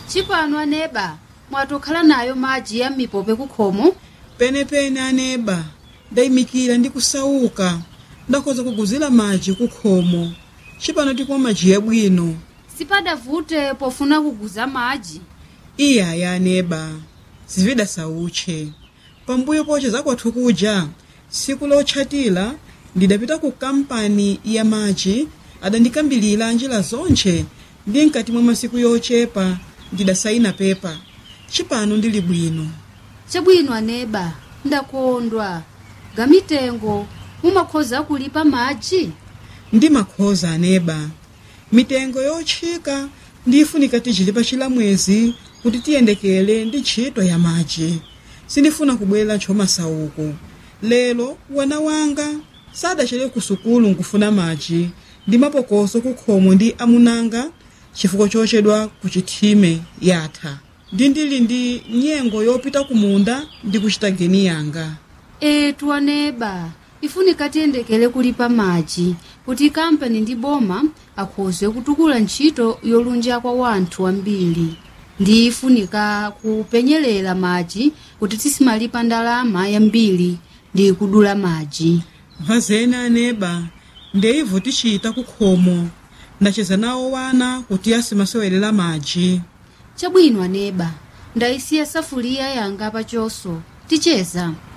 chipano aneba mwatokhala nayo madzi ya mipope kukhomo penepene aneba ndayimikira ndi kusauka ndakhoza kuguzira madzi kukhomo cipano tikumwa madzi yabwino sipadavute pofuna kuguza madzi iyaya aneba zivida sautche pambuyo poche zakwathu kuja tsiku lotchatira ndidapita ku kampani ya madzi adandikambilira njira zonche ndi mkati mwa masiku yochepa ndidasayina pepa cipano ndili bwino chabwino aneba ndakondwa gamitengo mumakhoza kulipa madzi ndi makhoza aneba mitengo yotchika ndifunika tichilipa chilamwezi kuti tiyendekele ndi ntchito ya madzi sindifuna kubwera ntchomasauko lero wana wanga sadachere ku sukulu nkufuna madzi ndi mapokoso kukhomo ndi amunanga chifukwa chochedwa ku chithime yatha ndi ndili ndi nyengo yopita ku munda ndi kuchita geni yanga etu aneba ifunika tiyendekele kulipa madzi kuti kampani ndi boma akhoze kutukula ntchito yolunja kwa wanthu ambiri ndi ifunika kupenyerera madzi kuti tisimalipa ndalama yambiri ndi kudula madzi vazeni aneba ndeivo tichita kukhomo ndacheza nawo wana kuti asimasewelera madzi chabwino aneba ndayisiya safuliya yanga pachoso ticheza